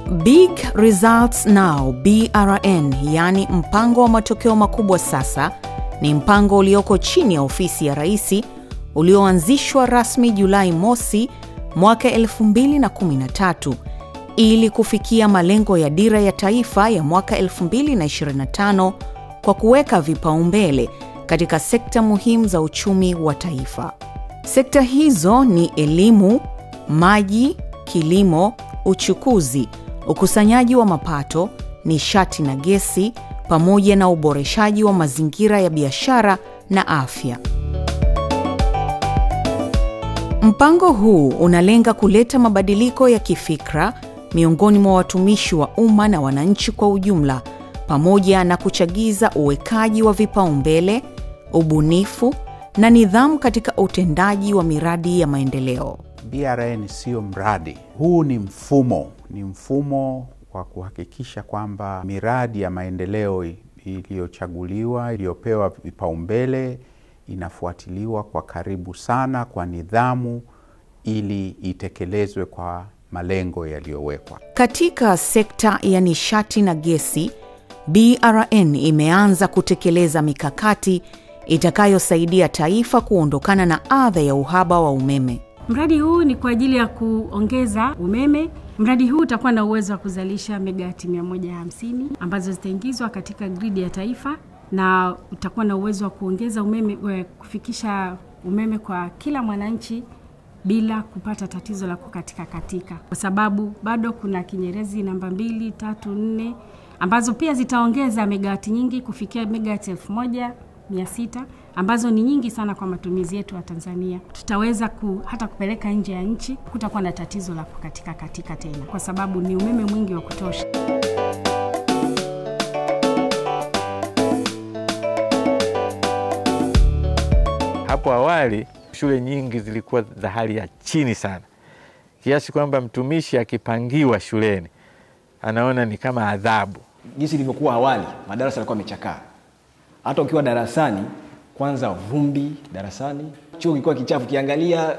Big Results Now BRN, yaani mpango wa matokeo makubwa sasa, ni mpango ulioko chini ya ofisi ya Rais ulioanzishwa rasmi Julai mosi mwaka 2013 ili kufikia malengo ya dira ya taifa ya mwaka 2025 kwa kuweka vipaumbele katika sekta muhimu za uchumi wa taifa. Sekta hizo ni elimu, maji, kilimo, uchukuzi, ukusanyaji wa mapato, nishati na gesi, pamoja na uboreshaji wa mazingira ya biashara na afya. Mpango huu unalenga kuleta mabadiliko ya kifikra miongoni mwa watumishi wa umma na wananchi kwa ujumla, pamoja na kuchagiza uwekaji wa vipaumbele, ubunifu na nidhamu katika utendaji wa miradi ya maendeleo. BRN sio mradi, huu ni mfumo, ni mfumo wa kuhakikisha kwamba miradi ya maendeleo iliyochaguliwa, iliyopewa vipaumbele inafuatiliwa kwa karibu sana, kwa nidhamu, ili itekelezwe kwa malengo yaliyowekwa. Katika sekta ya nishati na gesi, BRN imeanza kutekeleza mikakati itakayosaidia taifa kuondokana na adha ya uhaba wa umeme. Mradi huu ni kwa ajili ya kuongeza umeme. Mradi huu utakuwa na uwezo wa kuzalisha megawati 150 ambazo zitaingizwa katika gridi ya taifa na utakuwa na uwezo wa kuongeza umeme, kufikisha umeme kwa kila mwananchi bila kupata tatizo la kukatika katika, kwa sababu bado kuna Kinyerezi namba mbili, tatu, nne ambazo pia zitaongeza megawati nyingi kufikia megawati elfu moja mia sita ambazo ni nyingi sana kwa matumizi yetu ya Tanzania. Tutaweza ku, hata kupeleka nje ya nchi, kutakuwa na tatizo la kukatika katika tena, kwa sababu ni umeme mwingi wa kutosha. Hapo awali shule nyingi zilikuwa za hali ya chini sana, kiasi kwamba mtumishi akipangiwa shuleni anaona ni kama adhabu. Jinsi ilivyokuwa awali, madarasa yalikuwa yamechakaa. Hata ukiwa darasani, kwanza vumbi darasani, chuo kilikuwa kichafu. Ukiangalia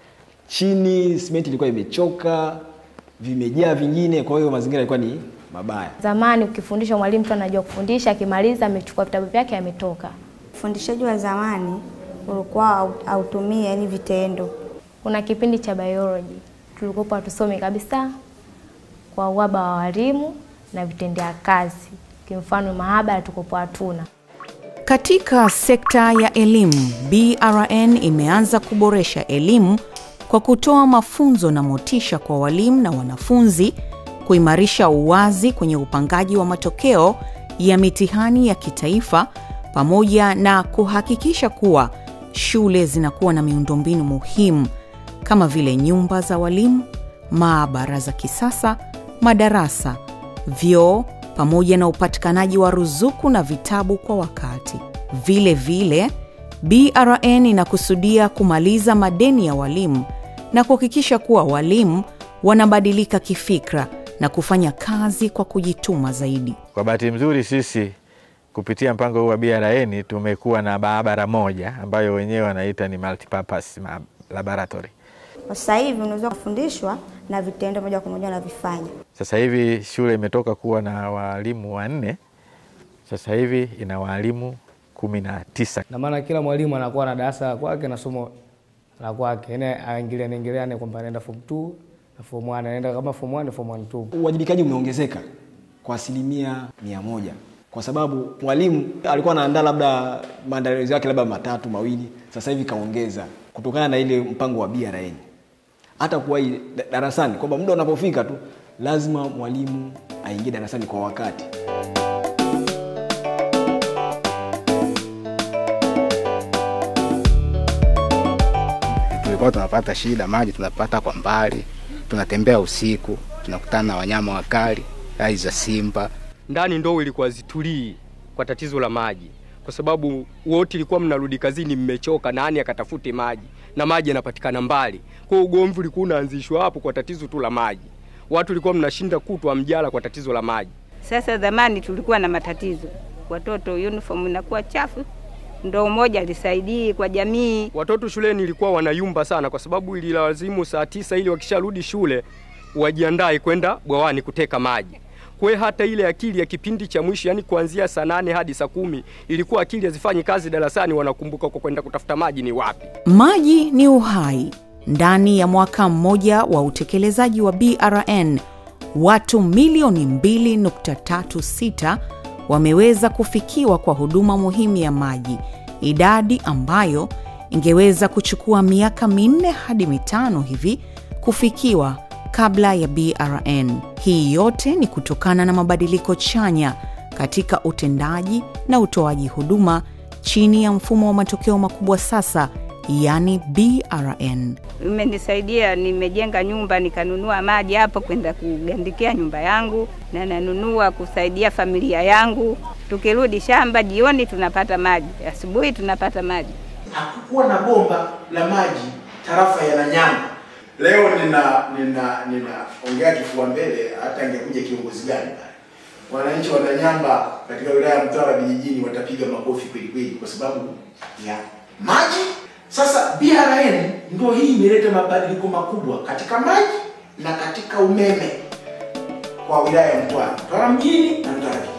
chini, simenti ilikuwa imechoka, vimejaa vingine, kwa hiyo mazingira yalikuwa ni mabaya. Zamani ukifundisha, mwalimu tu anajua kufundisha, akimaliza amechukua vitabu vyake ametoka. Ufundishaji wa zamani ulikuwa hautumii yani vitendo. Kuna kipindi cha biology tulikuwa hatusome kabisa kwa uhaba wa walimu na vitendea kazi, kimfano maabara tukopo hatuna. Katika sekta ya elimu, BRN imeanza kuboresha elimu kwa kutoa mafunzo na motisha kwa walimu na wanafunzi, kuimarisha uwazi kwenye upangaji wa matokeo ya mitihani ya kitaifa, pamoja na kuhakikisha kuwa shule zinakuwa na miundombinu muhimu kama vile nyumba za walimu, maabara za kisasa, madarasa, vyoo pamoja na upatikanaji wa ruzuku na vitabu kwa wakati. Vile vile, BRN inakusudia kumaliza madeni ya walimu na kuhakikisha kuwa walimu wanabadilika kifikra na kufanya kazi kwa kujituma zaidi. Kwa bahati nzuri, sisi kupitia mpango huu wa BRN tumekuwa na maabara moja ambayo wenyewe wanaita ni multipurpose laboratory. Sasa hivi unaweza kufundishwa na vitendo moja kwa moja unavifanya. Sasa hivi shule imetoka kuwa na walimu wanne, sasa hivi ina walimu kumi na tisa. Na maana kila mwalimu anakuwa na darasa la kwake na somo la kwake, yani aingiliane ingiliane kwamba anaenda form 2 na form 1 anaenda kama form 1 na form 1 2. Uwajibikaji umeongezeka kwa asilimia mia moja kwa sababu mwalimu alikuwa anaandaa labda maandalizi yake labda matatu mawili, sasa hivi kaongeza kutokana na ile mpango wa BRN. Hata kuwa darasani kwamba muda unapofika tu lazima mwalimu aingie darasani kwa wakati. Tulikuwa tunapata shida, maji tunapata kwa mbali, tunatembea usiku, tunakutana na wanyama wakali, hai za simba ndani ndoo ilikuwa zitulii kwa tatizo la maji, kwa sababu wote ilikuwa mnarudi kazini mmechoka, nani akatafute maji na maji yanapatikana mbali. Kwa hiyo ugomvi ulikuwa unaanzishwa hapo kwa tatizo tu la maji, watu walikuwa mnashinda kutwa mjala kwa tatizo la maji. Sasa zamani tulikuwa na matatizo, watoto uniform inakuwa chafu, ndoo moja alisaidii kwa jamii. Watoto shuleni ilikuwa wanayumba sana, kwa sababu ililazimu saa tisa ili wakisharudi shule wajiandae kwenda bwawani kuteka maji. Kwa hiyo hata ile akili ya kipindi cha mwisho, yani kuanzia saa nane hadi saa kumi ilikuwa akili hazifanyi kazi darasani, wanakumbuka kwa kwenda kutafuta maji ni wapi. Maji ni uhai. Ndani ya mwaka mmoja wa utekelezaji wa BRN, watu milioni 2.36 wameweza kufikiwa kwa huduma muhimu ya maji, idadi ambayo ingeweza kuchukua miaka minne hadi mitano hivi kufikiwa kabla ya BRN. Hii yote ni kutokana na mabadiliko chanya katika utendaji na utoaji huduma chini ya mfumo wa matokeo makubwa sasa, yani BRN. Imenisaidia, nimejenga nyumba nikanunua maji hapo kwenda kugandikia nyumba yangu, na nanunua kusaidia familia yangu. Tukirudi shamba jioni tunapata maji, asubuhi tunapata maji. Hakukuwa na bomba la maji tarafa ya Nanyamba. Leo nina nina ninaongea kifua mbele, hata angekuja kiongozi gani pale, wananchi wa Nanyamba katika wilaya ya Mtwara vijijini watapiga makofi kweli kweli, kwa sababu ya maji. Sasa BRN ndio hii imeleta mabadiliko makubwa katika maji na katika umeme kwa wilaya ya Mtwara, Mtwara mjini na Mtwara vijijini.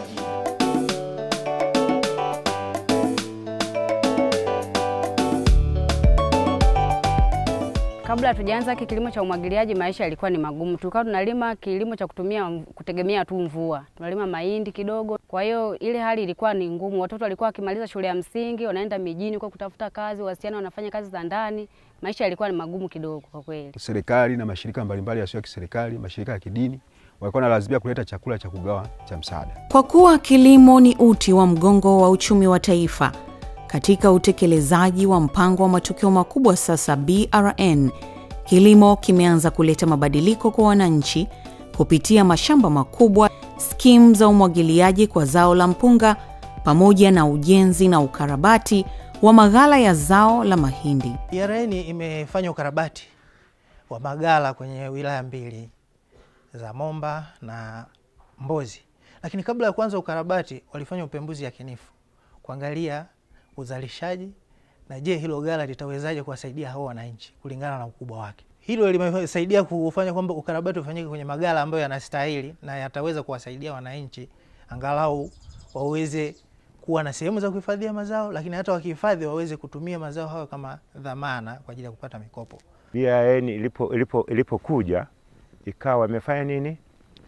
Kabla hatujaanza hiki kilimo cha umwagiliaji, maisha yalikuwa ni magumu. Tulikuwa tunalima kilimo cha kutumia kutegemea tu mvua, tunalima mahindi kidogo. Kwa hiyo ile hali ilikuwa ni ngumu. Watoto walikuwa wakimaliza shule ya msingi wanaenda mijini kwa kutafuta kazi, wasichana wanafanya kazi za ndani. Maisha yalikuwa ni magumu kidogo kwa kweli. Serikali na mashirika mbalimbali yasiyo ya kiserikali, mashirika ya kidini walikuwa wanalazimia kuleta chakula cha kugawa cha msaada. Kwa kuwa kilimo ni uti wa mgongo wa uchumi wa taifa, katika utekelezaji wa mpango wa matokeo makubwa sasa BRN, kilimo kimeanza kuleta mabadiliko kwa wananchi kupitia mashamba makubwa, skimu za umwagiliaji kwa zao la mpunga, pamoja na ujenzi na ukarabati wa maghala ya zao la mahindi. BRN imefanya ukarabati wa maghala kwenye wilaya mbili za Momba na Mbozi, lakini kabla ya kuanza ukarabati walifanya upembuzi yakinifu kuangalia uzalishaji na je, hilo ghala litawezaje kuwasaidia hao wananchi kulingana na ukubwa wake. Hilo limesaidia kufanya kwamba ukarabati ufanyike kwenye maghala ambayo yanastahili na yataweza kuwasaidia wananchi angalau waweze kuwa na sehemu za kuhifadhia mazao, lakini hata wakihifadhi waweze kutumia mazao hayo kama dhamana kwa ajili ya kupata mikopo. BRN ilipo ilipo ilipokuja ikawa imefanya nini?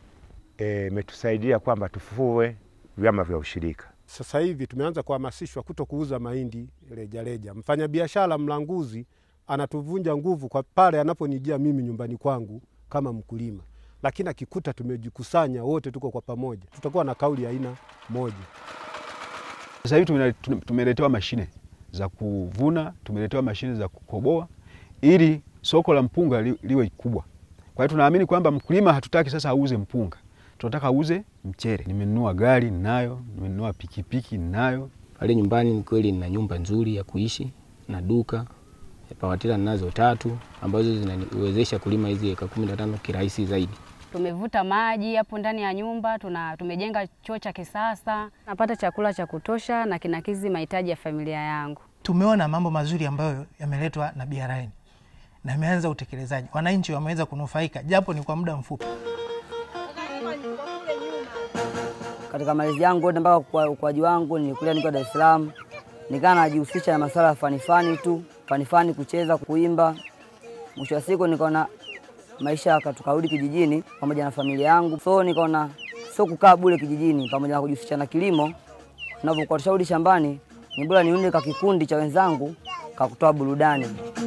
Imetusaidia e, kwamba tufufue vyama vya ushirika. Sasa hivi tumeanza kuhamasishwa kuto kuuza mahindi rejareja. Mfanyabiashara mlanguzi anatuvunja nguvu kwa pale anaponijia mimi nyumbani kwangu kama mkulima, lakini akikuta tumejikusanya wote, tuko kwa pamoja, tutakuwa na kauli ya aina moja. Sasa hivi tumeletewa mashine za kuvuna, tumeletewa mashine za kukoboa ili soko la mpunga li, liwe kubwa. Kwa hiyo tunaamini kwamba mkulima hatutaki sasa auze mpunga, tunataka auze mchere. Nimenunua gari ninayo, nimenunua pikipiki ninayo. Pale nyumbani ni kweli nina nyumba nzuri ya kuishi na duka pawatila ninazo tatu ambazo zinaniwezesha kulima hizi eka kumi na tano kirahisi zaidi. Tumevuta maji hapo ndani ya nyumba, tuna tumejenga choo cha kisasa, napata chakula cha kutosha na kinakizi mahitaji ya familia yangu. Tumeona mambo mazuri ambayo yameletwa na BRN na imeanza utekelezaji, wananchi wameweza kunufaika japo ni kwa muda mfupi. Katika malezi yangu yote mpaka ukuaji wangu nilikulia nikiwa Dar es Salaam, nikaa najihusisha na masuala ya fanifani tu fanifani, kucheza, kuimba. Mwisho wa siku nikaona maisha tukarudi kijijini pamoja na familia yangu, so nikaona sio kukaa bure kijijini, pamoja na kujihusisha na kilimo. Navyokuwa tusharudi shambani, ni bora niunde ka kikundi cha wenzangu kakutoa burudani.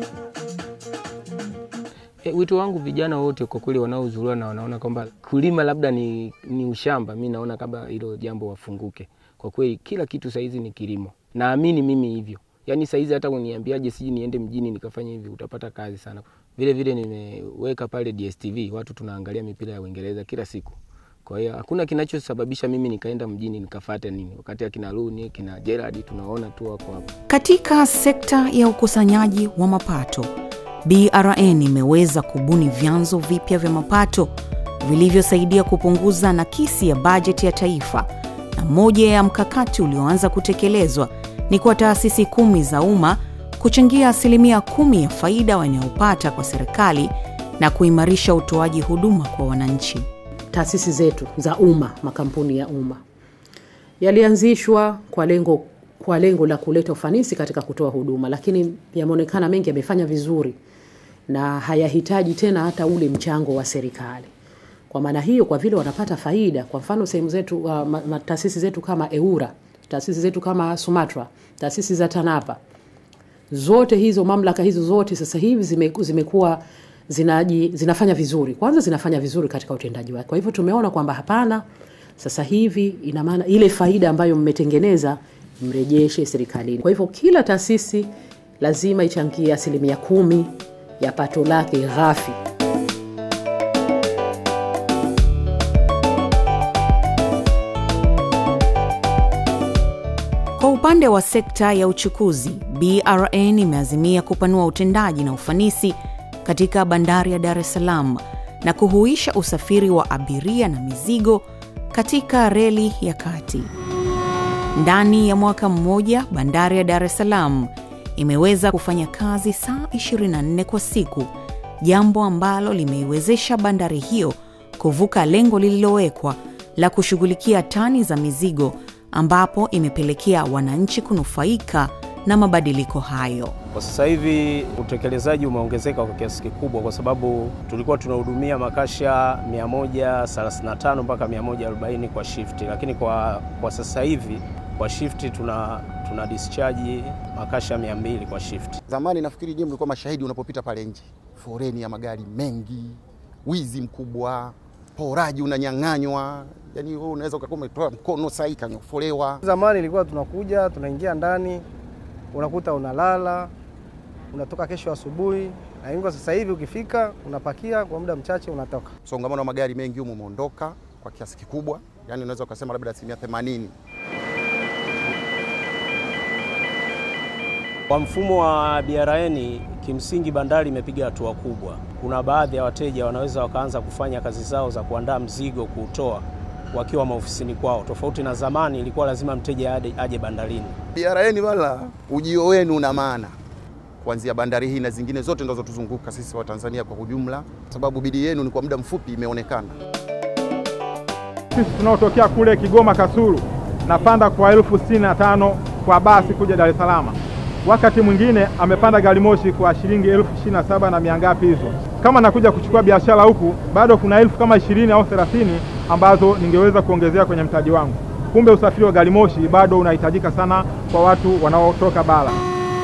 E, wito wangu vijana wote kwa kweli wanaohudhuria na wanaona kwamba kulima labda ni, ni ushamba, mi naona kama hilo jambo wafunguke. Kwa kweli kila kitu saizi ni kilimo, naamini mimi hivyo. Yaani saizi hata uniambiaje siji niende mjini nikafanya hivi, utapata kazi sana. Vile vile nimeweka pale DSTV, watu tunaangalia mipira ya Uingereza kila siku. Kwa hiyo hakuna kinachosababisha mimi nikaenda mjini nikafata nini, wakati akina Rooney kina Gerard tunaona tu wako hapo. Katika sekta ya ukusanyaji wa mapato, BRN imeweza kubuni vyanzo vipya vya mapato vilivyosaidia kupunguza nakisi ya bajeti ya taifa, na moja ya mkakati ulioanza kutekelezwa ni kwa taasisi kumi za umma kuchangia asilimia kumi ya faida wanayopata kwa serikali na kuimarisha utoaji huduma kwa wananchi. Taasisi zetu za umma, makampuni ya umma yalianzishwa kwa lengo kwa lengo la kuleta ufanisi katika kutoa huduma, lakini yameonekana mengi yamefanya vizuri na hayahitaji tena hata ule mchango wa serikali. Kwa maana hiyo, kwa vile wanapata faida, kwa mfano sehemu zetu uh, ma- ma- taasisi zetu kama EURA, taasisi zetu kama Sumatra, taasisi za TANAPA, zote hizo mamlaka hizo zote sasa hivi zime, zimekuwa zinaji, zinafanya vizuri. Kwanza zinafanya vizuri katika utendaji wake. Kwa hivyo tumeona kwamba hapana, sasa hivi ina maana ile faida ambayo mmetengeneza mrejeshe serikalini. Kwa hivyo kila taasisi lazima ichangie asilimia kumi ya pato lake ghafi. Kwa upande wa sekta ya uchukuzi, BRN imeazimia kupanua utendaji na ufanisi katika bandari ya Dar es Salaam na kuhuisha usafiri wa abiria na mizigo katika reli ya kati. Ndani ya mwaka mmoja, bandari ya Dar es Salaam imeweza kufanya kazi saa 24 kwa siku, jambo ambalo limeiwezesha bandari hiyo kuvuka lengo lililowekwa la kushughulikia tani za mizigo ambapo imepelekea wananchi kunufaika na mabadiliko hayo. Kwa sasa hivi utekelezaji umeongezeka kwa kiasi kikubwa, kwa sababu tulikuwa tunahudumia makasha 135 mpaka 140 kwa shifti, lakini kwa, kwa sasa hivi kwa shifti tuna, tuna discharge makasha 200 kwa shifti. Zamani nafikiri je, mlikuwa mashahidi unapopita pale nje, foreni ya magari mengi, wizi mkubwa, poraji unanyang'anywa, yani wewe unaweza ukakuwa umetoa mkono sahi kanyofolewa. Zamani ilikuwa tunakuja tunaingia ndani, unakuta unalala, unatoka kesho asubuhi, lakini kwa sasa hivi ukifika unapakia kwa muda mchache unatoka. Msongamano wa magari mengi humo umeondoka kwa kiasi kikubwa, yani unaweza ukasema labda asilimia themanini. Kwa mfumo wa BRN kimsingi bandari imepiga hatua kubwa. Kuna baadhi ya wateja wanaweza wakaanza kufanya kazi zao za kuandaa mzigo kuutoa wakiwa maofisini kwao, tofauti na zamani ilikuwa lazima mteja aje, aje bandarini. BRN wala ujio wenu una maana kuanzia bandari hii na zingine zote zinazotuzunguka sisi wa Tanzania kwa ujumla, sababu bidii yenu ni kwa muda mfupi imeonekana. Sisi tunaotokea kule Kigoma Kasulu napanda kwa elfu sitini na tano kwa basi kuja Dar es Salaam. Wakati mwingine amepanda gari moshi kwa shilingi elfu ishirini na saba na mia ngapi hizo. Kama nakuja kuchukua biashara huku, bado kuna elfu kama ishirini au thelathini ambazo ningeweza kuongezea kwenye mtaji wangu. Kumbe usafiri wa gari moshi bado unahitajika sana kwa watu wanaotoka bara.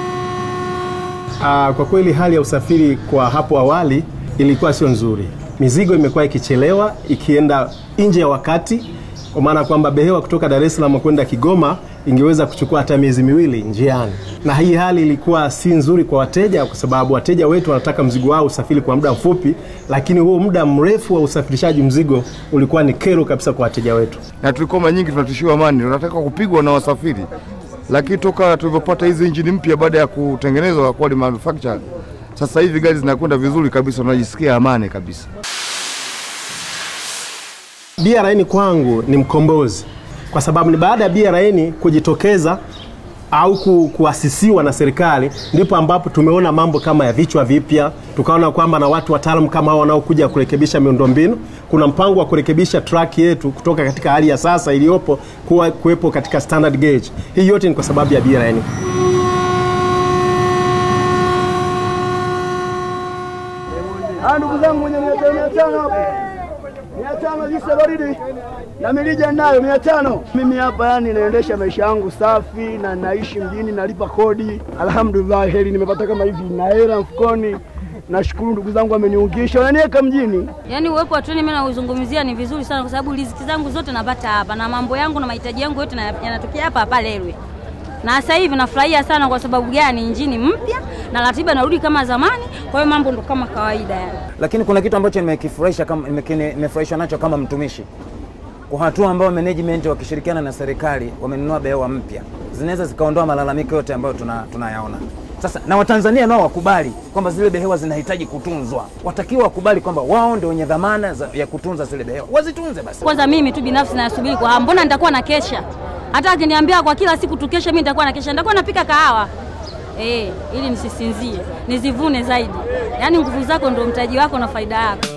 Ah, kwa kweli hali ya usafiri kwa hapo awali ilikuwa sio nzuri. Mizigo imekuwa ikichelewa ikienda nje ya wakati, kwa maana kwamba behewa kutoka Dar es Salaam kwenda Kigoma ingeweza kuchukua hata miezi miwili njiani, na hii hali ilikuwa si nzuri kwa wateja, kwa sababu wateja wetu wanataka mzigo wao usafiri kwa muda mfupi, lakini huo muda mrefu wa usafirishaji mzigo ulikuwa ni kero kabisa kwa wateja wetu. na tulikuwa mara nyingi tunatishiwa amani, tunataka kupigwa na wasafiri, lakini toka tulivyopata hizi injini mpya baada ya kutengenezwa kwa manufacture, sasa hivi gari zinakwenda vizuri kabisa, tunajisikia amani kabisa. BRN kwangu ni mkombozi kwa sababu ni baada ya BRN kujitokeza au ku, kuasisiwa na serikali ndipo ambapo tumeona mambo kama ya vichwa vipya, tukaona kwamba na watu wataalamu kama hao wanaokuja kurekebisha miundombinu. Kuna mpango wa kurekebisha track yetu kutoka katika hali ya sasa iliyopo kuwa kuwepo katika standard gauge. Hii yote ni kwa sababu ya BRN. Ah, ndugu zangu mwenye mia tano mia tano hapo, mia tano juisi ya baridi na milija nayo mia tano. Mimi hapa yani naendesha maisha yangu safi na naishi mjini, nalipa kodi. Alhamdulillah, heri nimepata kama hivi na hela mfukoni. Nashukuru ndugu zangu wameniungisha, wananiweka mjini. Yaani uwepo wa treni mimi nauzungumzia ni vizuri sana, kwa sababu riziki zangu zote napata hapa na mambo yangu na mahitaji yangu yote na- yanatokea hapa hapa Lelwe. Na sasa hivi nafurahia sana. Kwa sababu gani? Injini mpya na ratiba narudi kama zamani, kwa hiyo mambo ndo kama kawaida yani. lakini kuna kitu ambacho nimekifurahisha kama nimekine- nimefurahishwa nacho kama mtumishi kwa hatua ambayo management wakishirikiana na serikali wamenunua behewa mpya zinaweza zikaondoa malalamiko yote ambayo tuna- tunayaona sasa na watanzania nao wakubali kwamba zile behewa zinahitaji kutunzwa watakiwa wakubali kwamba wao ndio wenye dhamana za, ya kutunza zile behewa wazitunze basi Kwanza mimi tu binafsi nasubiri kwa hamu, mbona nitakuwa na kesha? Hata akiniambia kwa kila siku tukeshe, mimi nitakuwa na kesha, nitakuwa napika kahawa eh, ili nisisinzie, nizivune zaidi. Yaani nguvu zako ndio mtaji wako na faida yako.